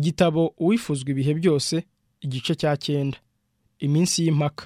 igitabo uwifuzwa ibihe byose igice cya cyenda iminsi y'impaka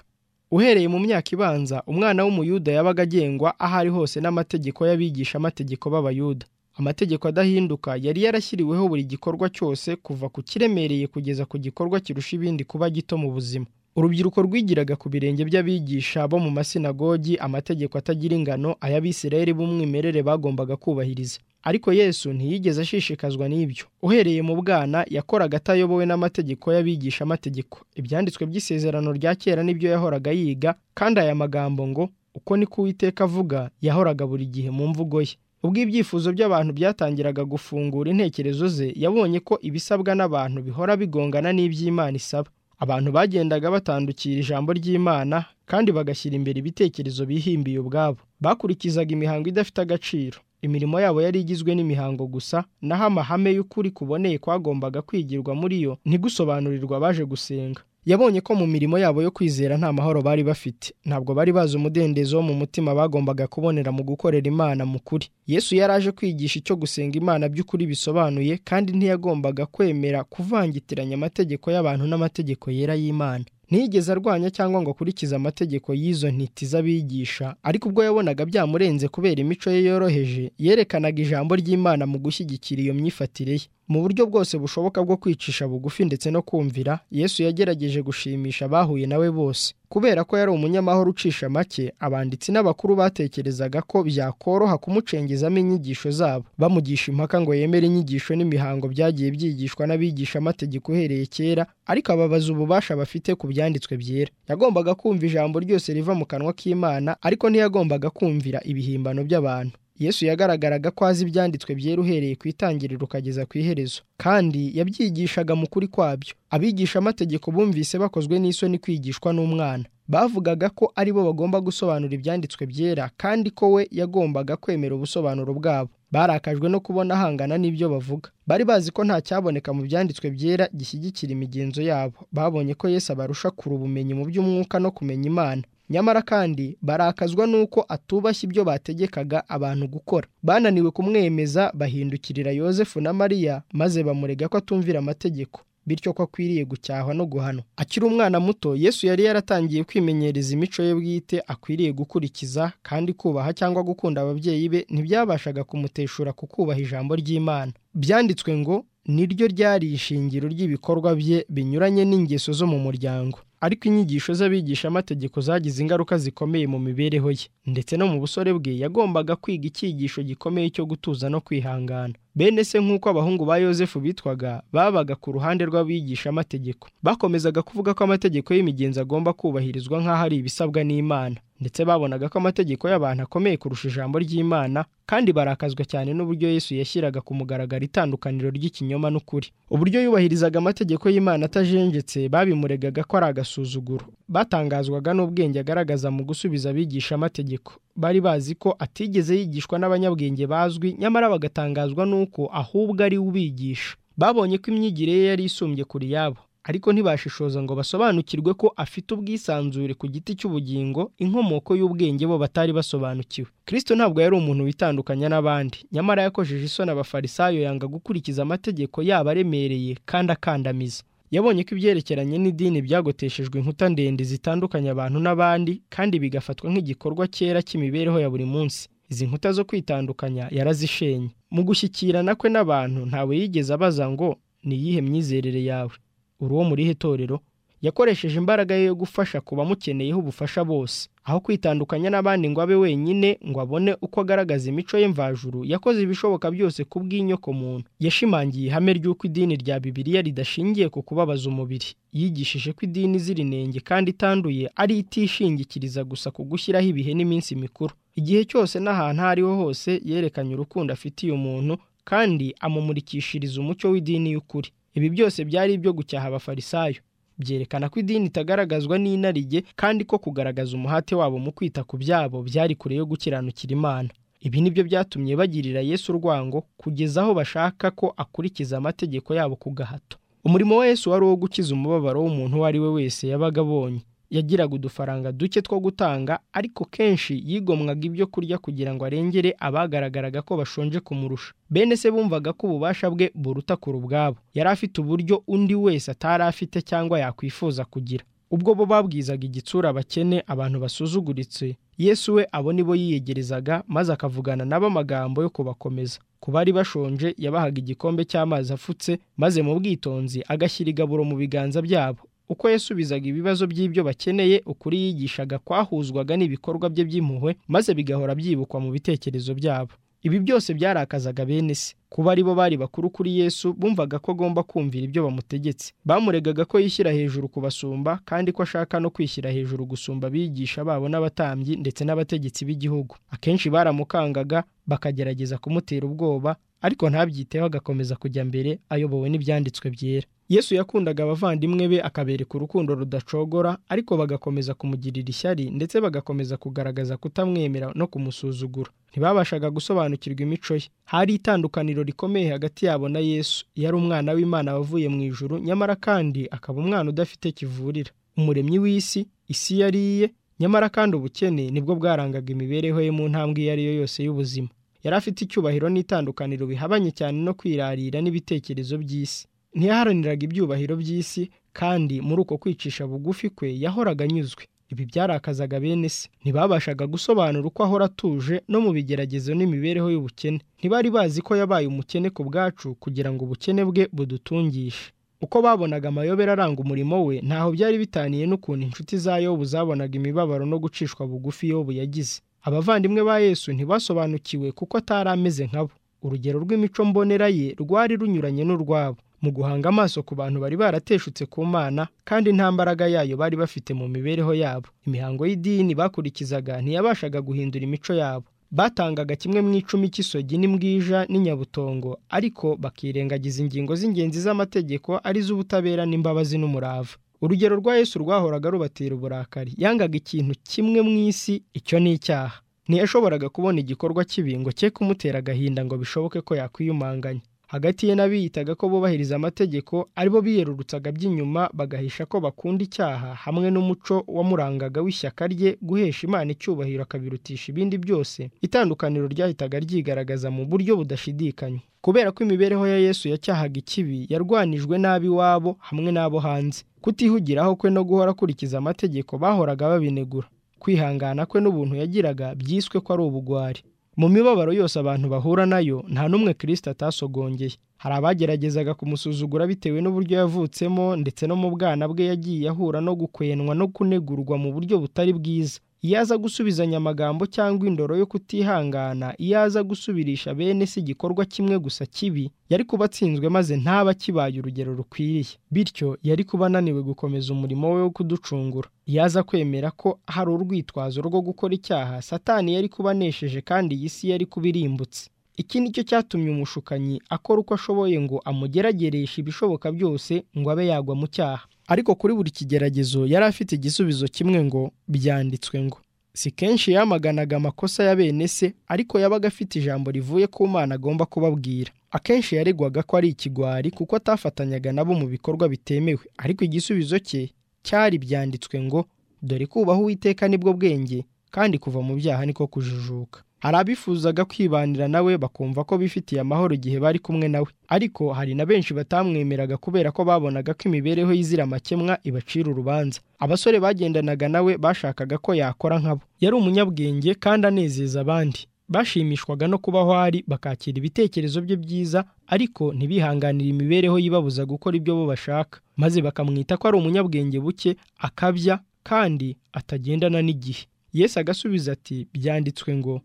uhereye mu myaka ibanza umwana w'umuyuda yabaga agengwa aho ari hose n'amategeko y'abigisha amategeko b'abayuda amategeko adahinduka yari yarashyiriweho buri gikorwa cyose kuva ku kiremereye kugeza ku gikorwa kirusha ibindi kuba gito mu buzima urubyiruko rwigiraga ku birenge by'abigisha bo mu masinagogi amategeko atagira ingano ay'abisirayeli b'umwimerere bagombaga kubahiriza ariko yesu ntiyigeze ashishikazwa n'ibyo uhereye mu bwana yakoraga atayobowe n'amategeko y'abigisha amategeko ibyanditswe by'isezerano rya kera nibyo yahoraga yiga kandi aya magambo ngo uko niko uwiteka avuga yahoraga buri gihe mu mvugo ye ubwo ibyifuzo by'abantu byatangiraga gufungura intekerezo ze yabonye ko ibisabwa n'abantu bihora bigongana n'iby'imana isaba abantu bagendaga batandukira ijambo ry'imana kandi bagashyira imbere ibitekerezo bihimbiye ubwabo bakurikizaga imihango idafite agaciro imirimo yabo yari igizwe n'imihango gusa naho amahame y'ukuri kuboneye kwagombaga kwigirwa muri yo ntigusobanurirwa abaje gusenga yabonye ko mu mirimo yabo yo kwizera nta mahoro bari bafite ntabwo bari bazi umudendezo wo mu mutima bagombaga kubonera mu gukorera imana mu kuri yesu yari aje kwigisha icyo gusenga imana by'ukuri bisobanuye kandi ntiyagombaga kwemera kuvangitiranya amategeko y'abantu n'amategeko yera y'imana ntiyigeze arwanya cyangwa ngo akurikize amategeko y'izo ntiti z'abigisha ariko ubwo yabonaga byamurenze kubera imico ye yoroheje yerekanaga ijambo ry'imana mu gushyigikira iyo myifatire ye mu buryo bwose bushoboka bwo kwicisha bugufi ndetse no kumvira yesu yagerageje gushimisha abahuye nawe bose kubera ko yari umunyamahoro ucisha make abanditsi n'abakuru batekerezaga ko byakoroha kumucengezamo inyigisho zabo bamugisha impaka ngo yemere inyigisho n'imihango byagiye byigishwa n'abigisha amategeko uhereye kera ariko ababaza ububasha bafite ku byanditswe byera yagombaga kumva ijambo ryose riva mu kanwa k'imana ariko ntiyagombaga kumvira ibihimbano by'abantu yesu yagaragaraga ko azi ibyanditswe byera uhereye ku itangiriro ukageza ku iherezo kandi yabyigishaga mu kuri kwabyo abigisha amategeko bumvise bakozwe n'isoni kwigishwa n'umwana bavugaga ko ari bo bagomba gusobanura ibyanditswe byera kandi ko we yagombaga kwemera ubusobanuro bwabo barakajwe no kubona ahangana n'ibyo bavuga bari bazi ko nta cyaboneka mu byanditswe byera gishyigikira imigenzo yabo babonye ko yesu abarusha kure ubumenyi mu by'umwuka no kumenya imana nyamara kandi barakazwa n'uko atubashye ibyo bategekaga abantu gukora bananiwe kumwemeza bahindukirira yosefu na mariya maze bamurega ko atumvira amategeko bityo ko akwiriye gucyahwa no guhanwa akiri umwana muto yesu yari yaratangiye kwimenyereza imico ye bwite akwiriye gukurikiza kandi kubaha cyangwa gukunda ababyeyi be ntibyabashaga kumuteshura ku kubaha ijambo ry'imana byanditswe ngo niryo ryari ishingiro ry'ibikorwa bye binyuranye n'ingeso zo mu muryango ariko inyigisho z'abigisha amategeko zagize ingaruka zikomeye mu mibereho ye ndetse no mu busore bwe yagombaga kwiga icyigisho gikomeye cyo gutuza no kwihangana bene se nk'uko abahungu ba yosefu bitwaga babaga ku ruhande rw'abigisha amategeko bakomezaga kuvuga ko amategeko y'imigenzo agomba kubahirizwa nk'aho ari ibisabwa n'imana ndetse babonaga ko amategeko y'abantu akomeye kurusha ijambo ry'imana kandi barakazwa cyane n'uburyo yesu yashyiraga ku mugaragaro itandukaniro ry'ikinyoma n'ukuri uburyo yubahirizaga amategeko y'imana atajenjetse babimuregaga ko ari agasuzuguro batangazwaga n'ubwenge agaragaza mu gusubiza abigisha amategeko bari bazi ko atigeze yigishwa n'abanyabwenge bazwi nyamara bagatangazwa n'uko ahubwo ari ubigisha babonye ko imyigire ye yari isumbye kuri yabo ariko ntibashishoza ngo basobanukirwe ko afite ubwisanzure ku giti cy'ubugingo inkomoko y'ubwenge bo batari basobanukiwe kirisito ntabwo yari umuntu witandukanya n'abandi nyamara yakojeje isoni abafarisayo yanga gukurikiza amategeko yaba aremereye kandi akandamiza yabonye ko ibyerekeranye n'idini byagoteshejwe inkuta ndende zitandukanya abantu n'abandi kandi bigafatwa nk'igikorwa cyera cy'imibereho ya buri munsi izi nkuta zo kwitandukanya yarazishenye mu gushyikirana kwe n'abantu ntawe yigeze abaza ngo ni iyihe myizerere yawe uri uwo muri itorero yakoresheje imbaraga ye yo gufasha ku bamukeneyeho ubufasha bose aho kwitandukanya n'abandi ngo abe wenyine ngo abone uko agaragaza imico ye mvajuru yakoze ibishoboka byose ku bw'inyoko muntu yashimangiye ihame ry'uko idini rya bibiliya ridashingiye ku kubabaza umubiri yigishije ko idini izira inenge kandi itanduye ari itishingikiriza gusa ku gushyiraho ibihe n'iminsi mikuru igihe cyose n'ahantu aho ariho hose yerekanye urukundo afitiye umuntu kandi amumurikishiriza umucyo w'idini y'ukuri ibi byose byari ibyo gucyaha abafarisayo byerekana ko idini itagaragazwa n'inarijye kandi ko kugaragaza umuhate wabo mu kwita ku byabo byari kure yo gukiranukira imana ibi ni byo byatumye bagirira yesu urwango kugeza aho bashaka ko akurikiza amategeko yabo ku gahato umurimo wa yesu wari uwo gukiza umubabaro w'umuntu uwo ari we wese yabaga abonye yagiraga udufaranga duke two gutanga ariko kenshi yigomwaga ibyo kurya kugira ngo arengere abagaragaraga ko bashonje kumurusha bene se bumvaga ko ububasha bwe buruta kure ubwabo yari afite uburyo undi wese atari afite cyangwa yakwifuza kugira ubwo bo babwizaga igitsura abakene abantu basuzuguritse yesu we abo nibo yiyegerezaga maze akavugana nabo amagambo yo kubakomeza ku bari bashonje yabahaga igikombe cy'amazi afutse maze mu bwitonzi agashyira igaburo mu biganza byabo uko yasubizaga ibibazo by'ibyo bakeneye ukuri yigishaga kwahuzwaga n'ibikorwa bye by'impuhwe maze bigahora byibukwa mu bitekerezo byabo ibi byose byarakazaga bene se kuba aribo bari bakuru kuri yesu bumvaga ko agomba kumvira ibyo bamutegetse bamuregaga ko yishyira hejuru kubasumba kandi ko ashaka no kwishyira hejuru gusumba abigisha babo n'abatambyi ndetse n'abategetsi b'igihugu akenshi baramukangaga bakagerageza kumutera ubwoba ariko ntabyiteho agakomeza kujya mbere ayobowe n'ibyanditswe byera yesu yakundaga abavandimwe be akabereka urukundo rudacogora ariko bagakomeza kumugirira ishyari ndetse bagakomeza kugaragaza kutamwemera no kumusuzugura ntibabashaga gusobanukirwa imico ye hari itandukaniro rikomeye hagati yabo na yesu yari umwana w'imana wavuye mu ijuru nyamara kandi akaba umwana udafite kivurira umuremyi w'isi isi yari iye nyamara kandi ubukene nibwo bwarangaga imibereho ye mu ntambwe iyo ari yo yose y'ubuzima yari afite icyubahiro n'itandukaniro bihabanye cyane no kwirarira n'ibitekerezo by'isi ntiyaharaniraga ibyubahiro by'isi kandi muri uko kwicisha bugufi kwe yahoraga anyuzwe ibi byarakazaga bene se ntibabashaga gusobanura uko ahora atuje no mu bigeragezo n'imibereho y'ubukene ntibari bazi ko yabaye umukene ku bwacu kugira ngo ubukene bwe budutungishe uko babonaga amayobera aranga umurimo we ntaho byari bitaniye n'ukuntu inshuti za yobu zabonaga imibabaro no gucishwa bugufi yobu yagize abavandimwe ba yesu ntibasobanukiwe kuko atari ameze nkabo urugero rw'imico mbonera ye rwari runyuranye n'urwabo mu guhanga amaso ku bantu bari barateshutse ku mana kandi nta mbaraga yayo bari bafite mu mibereho yabo imihango y'idini bakurikizaga ntiyabashaga guhindura imico yabo batangaga kimwe mu icumi cy'isogi n'imbwija n'inyabutongo ariko bakirengagiza ingingo z'ingenzi z'amategeko ariz'ubutabera n'imbabazi n'umurava urugero rwa yesu rwahoraga rubatera uburakari yangaga ikintu kimwe mu isi icyo ni icyaha ntiyashoboraga kubona igikorwa kibi ngo cye kumutera agahinda ngo bishoboke ko yakwiyumanganya hagati ye n'abiyitaga ko bubahiriza amategeko aribo biyerurutsaga by'inyuma bagahisha ko bakunda icyaha hamwe n'umuco wamurangaga w'ishyaka rye guhesha imana icyubahiro akabirutisha ibindi byose itandukaniro ryahitaga ryigaragaza mu buryo budashidikanya kubera ko imibereho ya yesu yacyahaga ikibi yarwanijwe n'ab'iwabo hamwe n'abo hanze kutihugiraho kwe no guhora akurikiza amategeko bahoraga babinegura kwihangana kwe n'ubuntu yagiraga byiswe ko ari ubugwari mu mibabaro yose abantu bahura nayo nta n'umwe kirisita atasogongeye hari abageragezaga kumusuzugura bitewe n'uburyo yavutsemo ndetse no mu bwana bwe yagiye ahura no gukwenwa no kunegurwa mu buryo butari bwiza iyo aza gusubizanya amagambo cyangwa indoro yo kutihangana iyo aza gusubirisha bene si igikorwa kimwe gusa kibi yari kuba atsinzwe maze ntaba akibaye urugero rukwiriye bityo yari kuba ananiwe gukomeza umurimo we wo kuducungura iyo aza kwemera ko hari urwitwazo rwo gukora icyaha satani yari kuba anesheje kandi iyi si yari kuba irimbutse iki ni cyo cyatumye umushukanyi akora uko ashoboye ngo amugeragereshe ibishoboka byose ngo abe yagwa mu cyaha ariko kuri buri kigeragezo yari afite igisubizo kimwe ngo byanditswe ngo si kenshi yamaganaga amakosa ya bene se ariko yabaga afite ijambo rivuye ku mana agomba kubabwira akenshi yaregwaga ko ari ikigwari kuko atafatanyaga nabo mu bikorwa bitemewe ariko igisubizo cye cyari byanditswe ngo dore kubaho uwiteka nibwo bwenge kandi kuva mu byaha niko kujijuka hari abifuzaga kwibanira nawe bakumva ko bifitiye amahoro igihe bari kumwe nawe ariko hari na benshi batamwemeraga kubera ko babonaga ko imibereho y'izira amakemwa ibacira urubanza abasore bagendanaga nawe bashakaga ko yakora nkabo yari umunyabwenge kandi anezeza abandi bashimishwaga no kuba aho ari bakakira ibitekerezo bye byiza ariko ntibihanganire imibereho yibabuza gukora ibyo bo bashaka maze bakamwita ko ari umunyabwenge buke akabya kandi atagendana n'igihe yesu agasubiza ati byanditswe ngo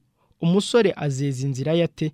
umusore azeza inzira yate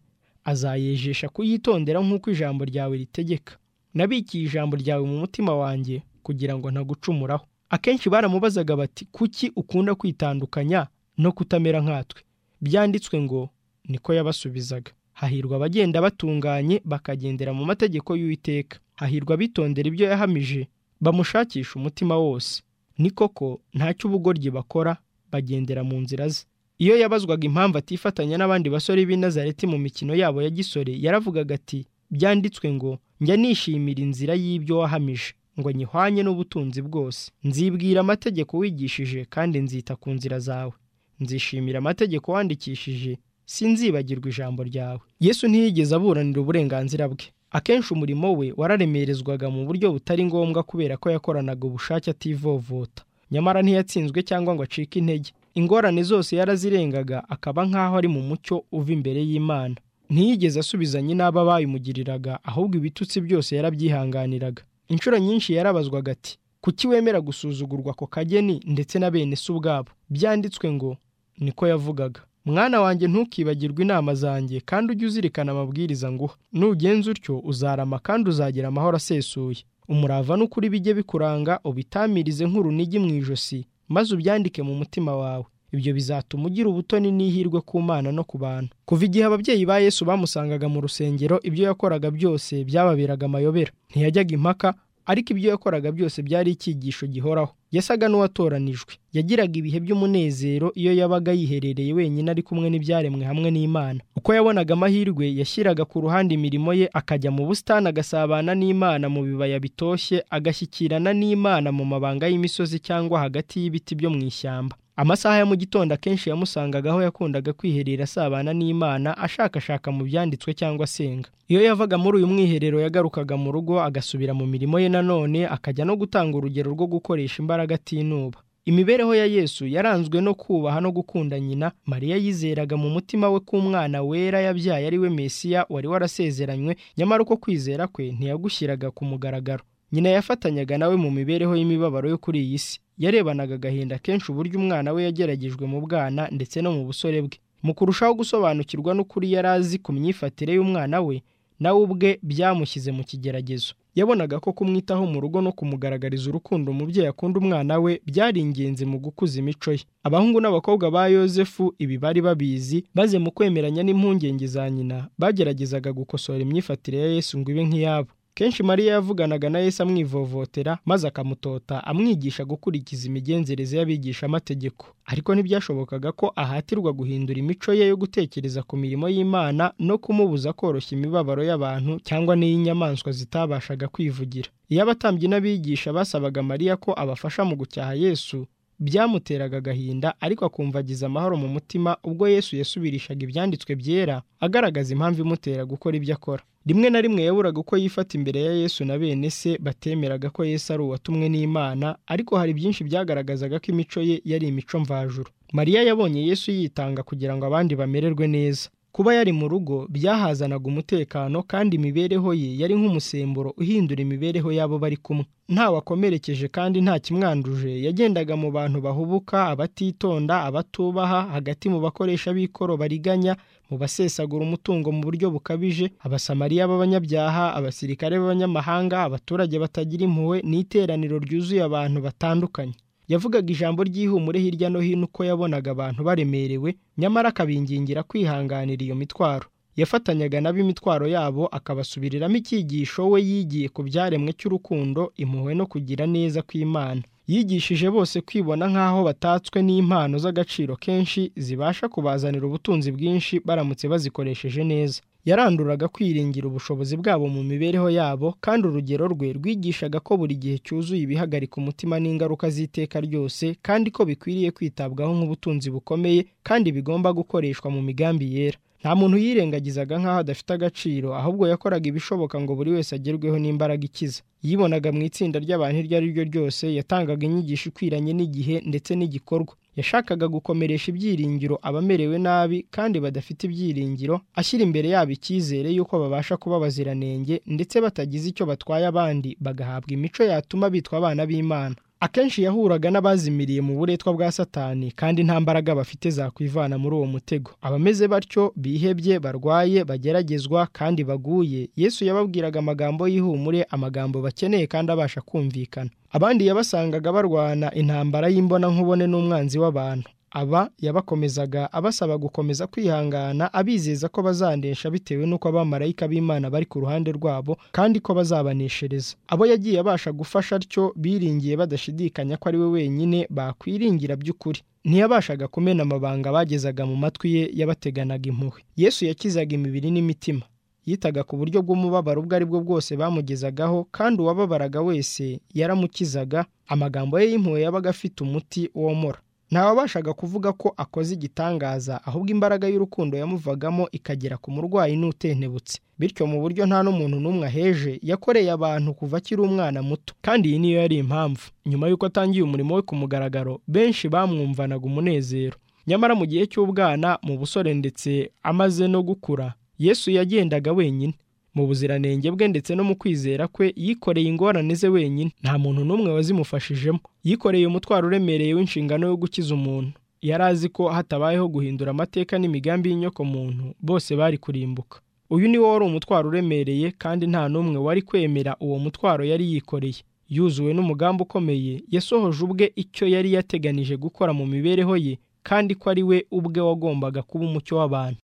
azayejesha kuyitondera nk'uko ijambo ryawe ritegeka nabikiye ijambo ryawe mu mutima wanjye kugira ngo ntagucumuraho akenshi baramubazaga bati kuki ukunda kwitandukanya no kutamera nkatwe byanditswe ngo niko yabasubizaga hahirwa abagenda batunganye bakagendera mu mategeko y'uwiteka hahirwa abitondera ibyo yahamije bamushakisha umutima wose ni koko ntacyo ubugoryi bakora bagendera mu nzira ze iyo yabazwaga impamvu atifatanya n'abandi basore b'i Nazareti mu mikino yabo ya gisore yaravugaga ati byanditswe ngo njya nishimira inzira y'ibyo wahamije ngo nyihwanye n'ubutunzi bwose nzibwira amategeko wigishije kandi nzita ku nzira zawe nzishimira amategeko wandikishije sinzibagirwa ijambo ryawe yesu ntiyigeze aburanira uburenganzira bwe akenshi umurimo we wararemerezwaga mu buryo butari ngombwa kubera ko yakoranaga ubushake ativovota nyamara ntiyatsinzwe cyangwa ngo acike intege ingorane zose yarazirengaga akaba nk'aho ari mu mucyo uva imbere y'imana ntiyigeze asubizanye n'aba bayimugiriraga ahubwo ibitutsi byose yarabyihanganiraga inshuro nyinshi yarabazwaga ati kuki wemera gusuzugurwa ako kageni ndetse na bene se ubwabo byanditswe ngo niko yavugaga mwana wanjye ntukibagirwe inama zanjye kandi ujye uzirikana amabwiriza nguha nugenza utyo uzarama kandi uzagira amahoro asesuye umurava n'ukuri bijye bikuranga ubitamirize nk'urunigi mu ijosi maze ubyandike mu mutima wawe ibyo bizatuma ugira ubutoni n'ihirwe ku mana no ku bantu kuva igihe ababyeyi ba yesu bamusangaga mu rusengero ibyo yakoraga byose byababeraga amayobera ntiyajyaga impaka ariko ibyo yakoraga byose byari icyigisho gihoraho yasaga n'uwatoranijwe yagiraga ibihe by'umunezero iyo yabaga yiherereye wenyine ari kumwe n'ibyaremwe hamwe n'imana uko yabonaga amahirwe yashyiraga ku ruhande imirimo ye akajya mu busitani agasabana n'imana mu bibaya bitoshye agashyikirana n'imana mu mabanga y'imisozi cyangwa hagati y'ibiti byo mu ishyamba amasaha ya mu gitondo akenshi yamusangaga aho yakundaga kwiherera asabana n'imana ashakashaka mu byanditswe cyangwa asenga iyo yavaga muri uyu mwiherero yagarukaga mu rugo agasubira mu mirimo ye nanone akajya no gutanga urugero rwo gukoresha imbaraga atinuba imibereho ya yesu yaranzwe no kubaha no gukunda nyina mariya yizeraga mu mutima we ko umwana wera yabyaye ari we mesiya wari warasezeranywe nyamara uko kwizera kwe ntiyagushyiraga ku mugaragaro nyina yafatanyaga nawe mu mibereho y'imibabaro yo kuri iyi si yarebanaga agahinda kenshi uburyo umwana we yageragejwe mu bwana ndetse no mu busore bwe mu kurushaho gusobanukirwa n'ukuri yari azi ku myifatire y'umwana we nawe ubwe byamushyize mu kigeragezo yabonaga ko kumwitaho mu rugo no kumugaragariza urukundo umubyeyi akunda umwana we byari ingenzi mu gukuza imico ye abahungu n'abakobwa ba yosefu ibi bari babizi maze mu kwemeranya n'impungenge za nyina bageragezaga gukosora imyifatire ya yesu ngo ibe nk'iyabo kenshi mariya yavuganaga na yesu amwivovotera maze akamutota amwigisha gukurikiza imigenzereze y'abigishamategeko ariko ntibyashobokaga ko ahatirwa guhindura imico ye yo gutekereza ku mirimo y'imana no kumubuza koroshya imibabaro y'abantu cyangwa n'iy'inyamaswa zitabashaga kwivugira iyo abatambyi n'abigisha basabaga mariya ko abafasha mu gucyaha yesu byamuteraga agahinda ariko akumva agize amahoro mu mutima ubwo yesu yasubirishaga ibyanditswe byera agaragaza impamvu imutera gukora ibyo akora rimwe na rimwe yaburaga uko yifata imbere ya yesu na bene se batemeraga ko yesu ari uwatumwe n'imana ariko hari byinshi byagaragazaga ko imico ye yari imico mvajuru mariya yabonye yesu yitanga kugira ngo abandi bamererwe neza kuba yari mu rugo byahazanaga umutekano kandi imibereho ye yari nk'umusemburo uhindura imibereho y'abo bari kumwe ntawakomerekeje kandi nta kimwanduje yagendaga mu bantu bahubuka abatitonda abatubaha hagati mu bakoresha b'ikoro bariganya mu basesagura umutungo mu buryo bukabije abasamariya b'abanyabyaha abasirikare b'abanyamahanga abaturage batagira impuhwe n'iteraniro ryuzuye abantu batandukanye yavugaga ijambo ry'ihumure hirya no hino uko yabonaga abantu baremerewe nyamara akabingingira kwihanganira iyo mitwaro yafatanyaga nabo imitwaro yabo akabasubiriramo icyigisho we yigiye ku byaremwe cy'urukundo impuhwe no kugira neza kw'imana yigishije bose kwibona nk'aho batatswe n'impano z'agaciro kenshi zibasha kubazanira ubutunzi bwinshi baramutse bazikoresheje neza yaranduraga kwiringira ubushobozi bwabo mu mibereho yabo kandi urugero rwe rwigishaga ko buri gihe cyuzuye ibihagarika umutima n'ingaruka z'iteka ryose kandi ko bikwiriye kwitabwaho nk'ubutunzi bukomeye kandi bigomba gukoreshwa mu migambi yera nta muntu yirengagizaga nk'aho adafite agaciro ahubwo yakoraga ibishoboka ngo buri wese agerweho n'imbaraga ikiza yibonaga mu itsinda ry'abantu iryo ari ryo ryose yatangaga inyigisho ikwiranye n'igihe ndetse n'igikorwa yashakaga gukomeresha ibyiringiro abamerewe nabi kandi badafite ibyiringiro ashyira imbere yabo icyizere y'uko babasha kuba baziranenge ndetse batagize icyo batwaye abandi bagahabwa imico yatuma bitwa abana b'imana akenshi yahuraga n'abazimiriye mu buretwa bwa satani kandi nta mbaraga bafite zakwivana muri uwo mutego abameze batyo bihebye barwaye bageragezwa kandi baguye yesu yababwiraga amagambo y'ihumure amagambo bakeneye kandi abasha kumvikana abandi yabasangaga barwana intambara y'imbona n'umwanzi w'abantu aba yabakomezaga abasaba gukomeza kwihangana abizeza ko bazanesha bitewe n'uko abamarayika b'imana bari ku ruhande rwabo kandi ko bazabaneshereza abo yagiye abasha gufasha atyo biringiye badashidikanya ko ari we wenyine bakwiringira by'ukuri ntiyabashaga kumena amabanga bagezaga mu matwi ye yabateganaga impuhwe yesu yakizaga imibiri n'imitima yitaga ku buryo bw'umubabaro ubwo ari bwo bwose bamugezagaho kandi uwababaraga wese yaramukizaga amagambo ye y'impuhwe yabaga afite umuti womora ntawabashaga kuvuga ko akoze igitangaza ahubwo imbaraga y'urukundo yamuvagamo ikagera ku murwayi n'utentebutse bityo mu buryo nta n'umuntu n'umwe aheje yakoreye abantu kuva akiri umwana muto kandi iyi niyo yari impamvu nyuma y'uko atangiye umurimo we ku mugaragaro benshi bamwumvanaga umunezero nyamara mu gihe cy'ubwana mu busore ndetse amaze no gukura yesu yagendaga wenyine mu buziranenge bwe ndetse no mu kwizera kwe yikoreye ingorane ze wenyine nta muntu n'umwe wazimufashijemo yikoreye umutwaro uremereye w'inshingano yo gukiza umuntu yari azi ko hatabayeho guhindura amateka n'imigambi y'inyokomuntu bose bari kurimbuka uyu ni wo wari umutwaro uremereye kandi nta n'umwe wari kwemera uwo mutwaro yari yikoreye yuzuwe n'umugambi ukomeye yasohoje ubwe icyo yari yateganije gukora mu mibereho ye kandi ko ari we ubwe wagombaga kuba umucyo w'abantu